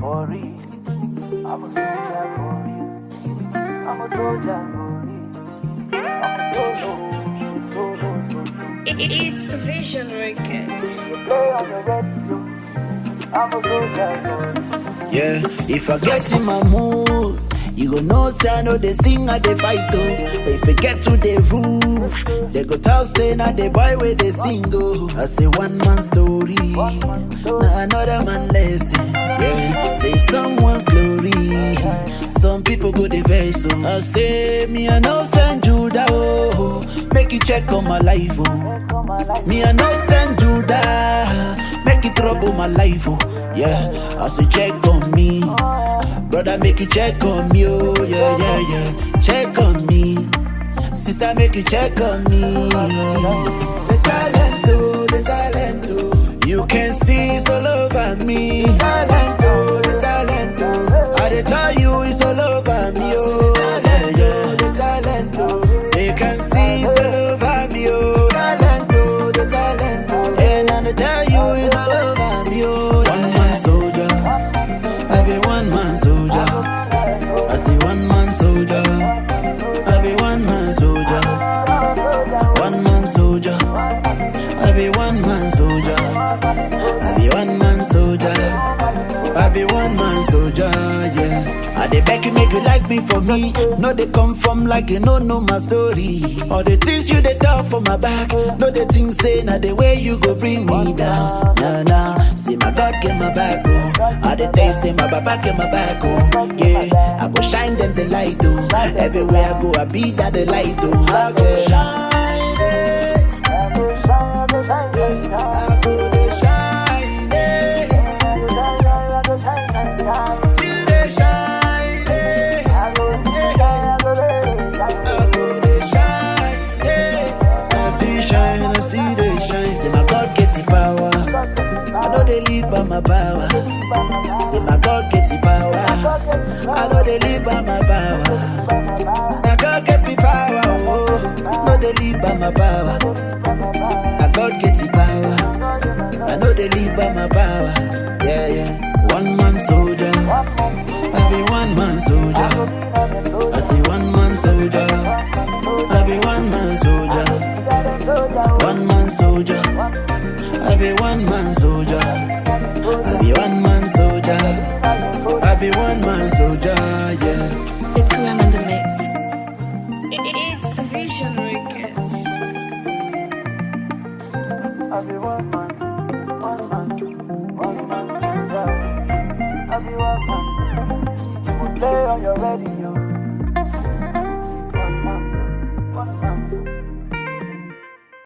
for real. I'm a soldier for real. I'm a soldier for real. I'm a solo, solo, solo. It's a Vision Records. You play on the radio. I'm a soldier for real. Yeah, if I get in my mood, you go know say I know they sing or they fight oh. But if I get to the roof, they go talk say na the boy where they sing oh. I say one man story, na another man lesson. Yeah, say someone's glory. Some people go the verse oh. I say me I know send Judah oh. Make you check on my life oh. Me I know send Judah. Make it trouble my life oh. Yeah, I say check on me. Brother, make you check on me, oh yeah, yeah, yeah. Check on me, sister, make you check on me. The talent, oh, the talent, oh. You can see it's all over me. Talent, oh, the talent, oh. I dey tell you it's all over me, oh. Yeah, yeah. The talent, oh. You can see it's all over me, oh. Talent, oh, the talent, oh. And I dey tell you it's all over me, oh. One man soldier. I be one man soldier. I say one man soldier. I be one man soldier. One man soldier. I be one man soldier. I be one man soldier. I be one man soldier, yeah. I dey beg you make you like me for me. No they come from like you no know my story. All the things you dey talk for my back. No the things say na the way you go bring me down. Nah nah. See my God get my back oh. All the things say my Baba get my back oh. Yeah. I go shine them the light oh. Everywhere I go I be that the light oh. I go shine it. I go shine, I go shine, shine, shine. I go dey shine it. I go shine, shine, shine. Still dey shine it. I go shine, I go shine. I go dey shine, yeah. I see shine, I see they shine. Say my God get the power. I know they live by my power. Say my God get the power. I know they live by my power. My God get the power. Oh, know they live by my power. My God get the power. I know they live by my power. Yeah, yeah. One man soldier. I be one man soldier. I say one man soldier. I be one man soldier. One man soldier. I be one man soldier. I be one man soldier. I be one man soldier, yeah. It's who I'm in the mix. It's a Vision Records. I be one man, one man, one man soldier. I be one man. You must play on your radio.